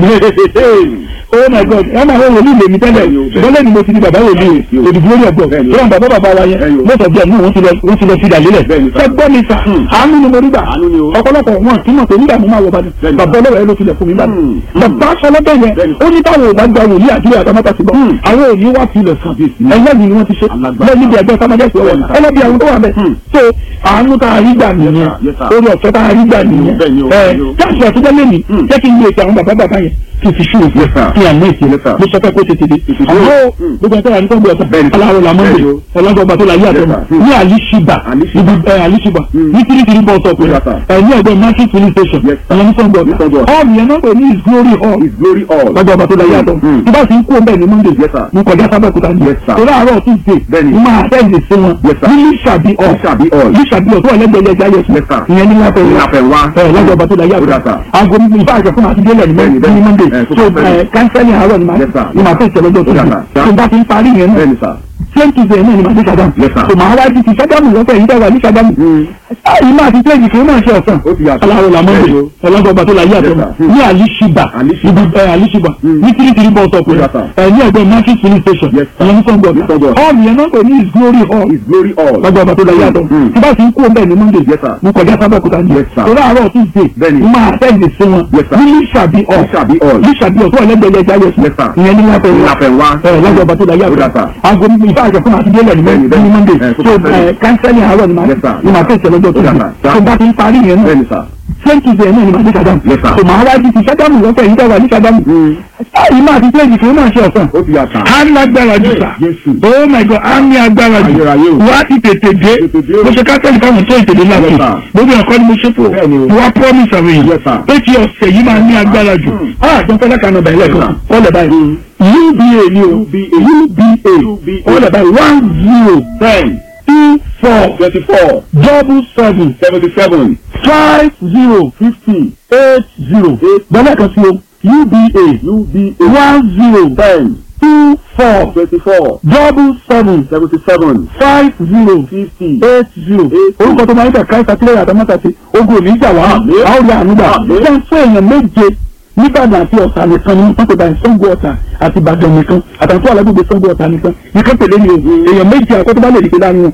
oh my god ẹ máa wọ wòlíì lèmi tẹ́lẹ̀ Bẹ́ẹ̀ni o, bẹ́ẹ̀ni. bọ́lẹ̀ ni mo ti di bàbá wòlíì Bẹ́ẹ̀ni o. òdìbò lórí ọ̀gbọ̀n Bẹ́ẹ̀ni o. tó ń bàbá bàbá wa yẹn Bẹ́ẹ̀ni o. most of them náà wọ́n ti lọ wọ́n ti lọ sí ìdàlélẹ̀ Bẹ́ẹ̀ni sir. ṣé gbọ́ mi sà Hmm. àánú ni mo rí gbà Àánú ni o. ọ̀pọ̀lọpọ̀ wọn kì í mọ̀ pé nígbà mo máa wọ bàdàn Bẹ́ẹ̀ni. bàbá ọlọ́wọ́ ẹ ló tilẹ̀ fún mi bàdàn Hmm. bàbá sọlọ́bẹ̀ yẹn Bẹ́ẹ̀ni. ó ní táwọn ò bá gba wòlíì àdúrà àtàmátà sí bọ́ Hmm. àwọn ò ní wá tilẹ̀ sàn Kábíyèsí. ẹ̀yẹ́ mi ni wọ́n ti ṣe Alágbára. lẹ́yìn níbi ẹgbẹ́ sámájẹ́sì ọwọ́ Bẹ́ẹ̀ni sir. ẹlẹ́bi àwọn tó wà bẹ́ẹ̀ Hmm. so àánú tá a rí gbà nìyẹn Yes, sir. Yes, sir. orí ọ̀fẹ́ tá a rí gbà nìyẹn Bẹ́ẹ̀ni o, ẹ bẹ́ẹ̀ni o. káàsì àtúntò lẹ́nu Hmm. jẹ́ kí n lè ṣe àwọn bàbá bàbá yẹn kí n fi ṣú òfin Yes, sir. kí àmọ́ ìṣe Yes, sir. mo sọ fẹ́ kó tètè dé Tètè dé. àmọ́ Hmm. gbogbo ẹ̀tọ́ àti tọ́gbọ̀ ọ̀tọ̀ Bẹ́ẹ̀ni. aláwọ̀ làmọ́ Bẹ́ẹ̀ni o. ọlọ́gbọ̀gbà tó la yé àtọ̀ Yes, sir. ní àlìṣìbà Àlìṣìbà. ibi ẹ àlìṣìbà Hmm. ní kirikiri bọ́ ọ̀tọ̀ pé Yes, sir. ẹ ní ẹgbẹ́ market police station Yes, sir. ẹ̀yẹ ní sọ́gbọ̀ Ní Sàngó. hall yẹn náà pè ní his glory hall His glory all. lọ́jọ́ ọba tó la yé àtọ̀ Hmm. tí bá ti ń kó bẹ́ẹ̀ ní monday Yes, sir. mo kọjá sábẹ́kúta ní Yes, sir. torí àárọ̀ tuesday Bẹ́ẹ̀ni. mo máa àtẹ́ǹdì sí wọn Yes, sir. ní lísàbí hall Lísàbí hall. lísàbí hall tó wà lẹ́gbẹ̀ẹ́ ẹja yẹsùn Yes, sir. ìyẹn ní lápẹ̀ Ní Láfẹnwá. ẹ lọ́jọ́ ọba tó la yé Ó dà, àtọ̀ sir. aago mi ìfá àjọ fún àti délẹ̀ ní Bẹ́ẹ̀ni, ní bẹ́ẹ̀ni. monday Ẹ, tó so kọ́ bẹ́ẹ̀ni. ẹ kánsẹ́lì àárọ̀ ni màá Yes, sir. ni màá fẹ́ ìṣẹ̀lẹ̀ ọjọ́ Ó dà, tuesday sir. tó bá ti ń parí yẹn náà Bẹ́ẹ̀ni sir. same tuesday náà ni màá dé sàdámù Yes, sir. so màá wá di ti sàdámù lọ́fẹ̀ẹ́ yìí dáwà ní sàdámù Hmm. yìí máa ti tẹ́jì kí ó máa ṣe ọ̀sán Ó ti yàtọ̀. aláwọ̀ làmọ́ Bẹ́ẹ̀ni o. ọlọ́gbọ̀n ọba tó la yé àtọ̀ Yes, sir. ní àlìṣìbà Àlìṣìbà. ibi ẹ àlìṣìbà Hmm. ní kirikiri bọ́ ọ̀tọ̀ pé Ó yàtọ̀. ẹ ní ẹgbẹ́ market police station Yes, sir. ẹ̀yẹ ní sọ́gbọ̀ Ní Sàngó. hall yẹn náà pè ní his glory hall His glory all. lọ́jọ́ ọba tó la yé àtọ̀ Hmm. tí bá ti ń kó bẹ́ẹ̀ ní monday Yes, sir. mo kọjá sábẹ́kúta ní Yes, sir. torí àárọ̀ tuesday Bẹ́ẹ̀ni. mo máa àtẹ́ǹdì sí wọn Yes, sir. ní lísàbí hall Lísàbí hall. lísàbí hall tó wà lẹ́gbẹ̀ẹ́ ẹja yẹsùn Yes, sir. ìyẹn ní lápẹ̀ Ní Láfẹnwá. ẹ lọ́jọ́ ọba tó la yé Ó dà, àtọ̀ sir. aago mi ìfá àjọ fún àti délẹ̀ ní Bẹ́ẹ̀ni, ní bẹ́ẹ̀ni. monday Ẹ, tó so kọ́ bẹ́ẹ̀ni. ẹ kánsẹ́lì àárọ̀ ni màá Yes, sir. ni màá fẹ́ ìṣẹ̀lẹ̀ ọjọ́ Ó dà, tuesday sir. tó bá ti ń parí yẹn náà Bẹ́ẹ̀ni sir. same tuesday náà ni màá dé sàdámù Yes, sir. so màá wá di ti sàdámù lọ́fẹ̀ẹ́ yìí dáwà ní sàdámù Hmm. yìí máa ti tẹ́jì kí ó máa ṣe ọ̀sán Ó ti yàtọ̀. á lágbára jù sà Jésù. oh my god á ní agbára jù Ayérayé o. wá ti tètè dé Tètè dé o. mo ṣe kátẹ́lì káwọn tó ìtèdè láti Yes, sir. gbogbo ẹ̀kọ́ ni mo ṣe fò Bẹ́ẹ̀ni o. mo wá promise àwọn Yes, èèyàn sir. pé kí ọ̀sẹ̀ yìí máa ní agbára jù Hmm. á àjọ fẹ́lẹ́ kan ọ̀bà ilẹ̀ kan Yes, kọ́lẹ̀ báyìí uba ni o UBA. uba UBA. kọ́lẹ̀ báyìí one zero Ten. two four Twenty-four. double seven Seventy-seven. five zero Fifty. eight zero Eight. bọ́lá kan sí o uba UBA. one zero Ten. two four Twenty-four. double seven Seventy-seven. five zero Fifty. eight zero Eight. orúkọ tó máa ń tẹ̀ káyọ̀ sátírẹ̀ àtàmọ́tà sí ogun òní ìjà wá Àmín. a ó rí àánúgbà Àmín. jẹ́ fún èèyàn méje nígbàdàn àti ọ̀sà nìkan ni wọ́n pè báyìí Ṣàngó Ọ̀tà àti Ìbàdàn nìkan àtàwọn tó wà lágbègbè Ṣàngó Ọ̀tà nìkan nìkan pèlè ni o èèyàn méje àkọ́tọ́ bá lè dìde láàrin wọn